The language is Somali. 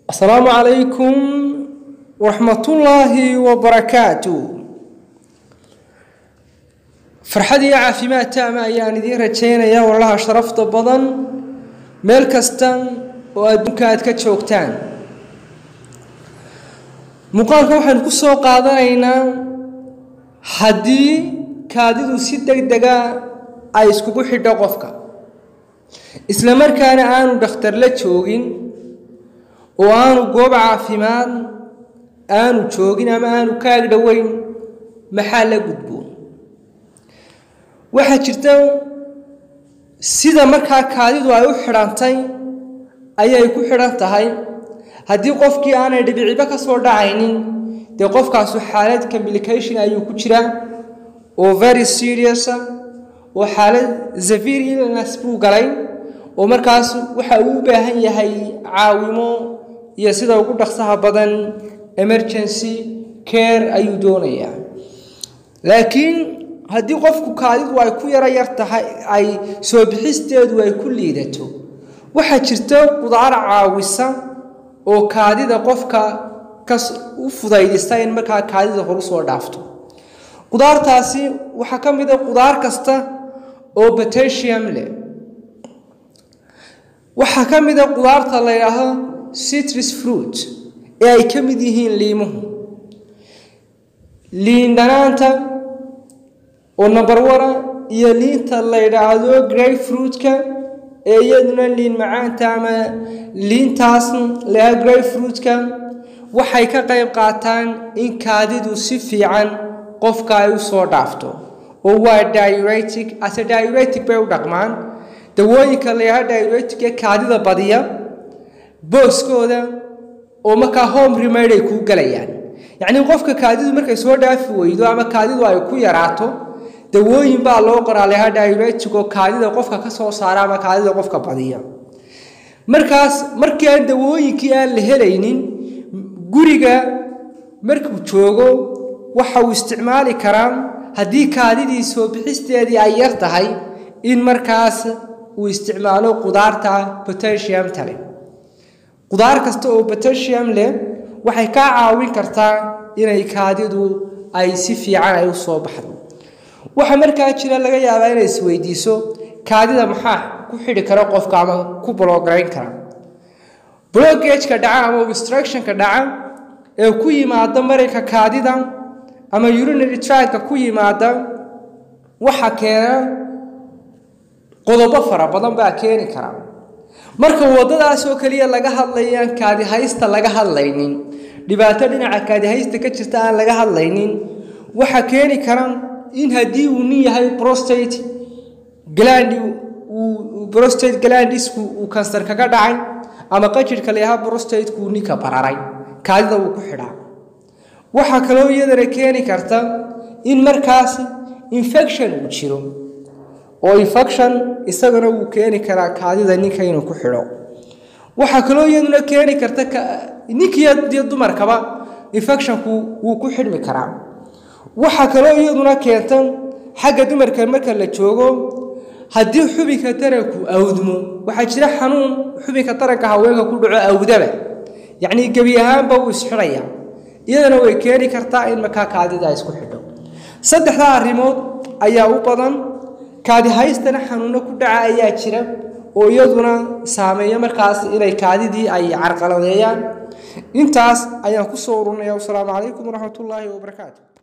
asalaamu calaykum waraxmatullaahi wabarakaatu farxad iyo caafimaad taama ayaan idiin rajaynayaa walaha sharafta badan meel kasta oo adduunka aad ka joogtaan muuqaalka waxaynu ku soo qaadanaynaa haddii kaadidu si deg dega ay iskugu xidho qofka isla markaana aanu dhakhtar la joogin oo aanu goob caafimaad aanu joogin ama aanu kaag dhoweyn maxaa la gudboon waxaa jirta sida markaa kaadidu ay u xidhantay ayay ku xidhan tahay haddii qofkii aanay dhibiciba ka soo dhacaynin dee qofkaasu xaalad complication ayuu ku jiraa oo very seriousa oo xaalad severe illness buu galay oo markaas waxa uu u baahan yahay caawimo iyo sida ugu dhaqsaha badan emergency care ayuu doonayaa laakiin haddii qofku kaadidu ay ku yaro yar tahay ay soo bixisteedu ay ku liidato waxaa jirta qudaar caawisa oo kaadida qofka ka u fudaydista in markaa kaadida horu soo dhaafto qudaartaasi waxaa ka mid a qudaar kasta oo potassium leh waxaa ka mid a qudaarta la yidhaahdo citrus fruit ee ay ka mid yihiin liimuhu liin dhanaanta oo nabarwara iyo liinta la yidhaahdo grey fruitka ee iyaduna liin macaanta ama liintaas laha grey fruitka waxay ka qayb qaataan in kaadidu si fiican qofka ay u soo dhaafto oo waa diuretic ase diuretic bay u dhaqmaan dawooyinka layaha diuretic ee kaadida badiya booskooda oo markaa home remade ay kuu galayaan yacnii qofka kaadidu markay soo dhaafi weydo ama kaadidu ay ku yaraato dawooyin baa loo qoraa layaha diuretic oo kaadida qofka ka soo saara ama kaadida qofka badiya markaas markii aan dawooyinkii aan la helaynin guriga markuu joogo waxa uu isticmaali karaa haddii kaadidii soo bixisteedii ay yar tahay in markaas uu isticmaalo qudaarta potassiumta leh qudaar kasta oo potassium leh waxay kaa caawin kartaa inay kaadidu ay si fiican ay u soo baxdo waxaa markaa jira laga yaabaa inay isweydiiso kaadida maxaa ku xidhi kara qofka ama ku blogarayn kara blogageka dhaca ama obstructionka dhaca ee ku yimaada marayka kaadida ama urinary tracka ku yimaada waxa keena qodobo fara badan baa keeni kara marka waddadaas oo keliya laga hadlayaan kaadihaysta laga hadlaynin dhibaato dhinaca kaadihaysta ka jirta aan laga hadlaynin waxa keeni kara in haddii uu nin yahay prostate glandi prostate glandisku uu kansar kaga dhacay ama qajirhka layahaa prostatekuu ninka bararay kaadida wuu ku xidhaa waxaa kaloo iyadana keeni karta in markaas infection uu jiro oo infection isagana wuu keeni karaa kaadida ninka inuu ku xidho waxaa kaloo iyaduna keeni karta ninkiiyo dumarkaba infectionku wuu ku xidhmi karaa waxaa kaloo iyaduna keenta xagga dumarka marka la joogo haddii xubinka taranku awdmo waxaa jira xanuun xubinka taranka haweenka ku dhaco awdaba yacnii gebi ahaanba wuu isxidhaya iyadana way keeni kartaa in markaa kaadida isku xidho saddexdaa arrimood ayaa u badan kaadihaystana xanuuno ku dhaca ayaa jira oo iyaduna saameeya markaas inay kaadidii ay carqaladeeyaan intaas ayaan ku soo urunaya wasalaamu calaykum waraxmatullaahi wabarakaatu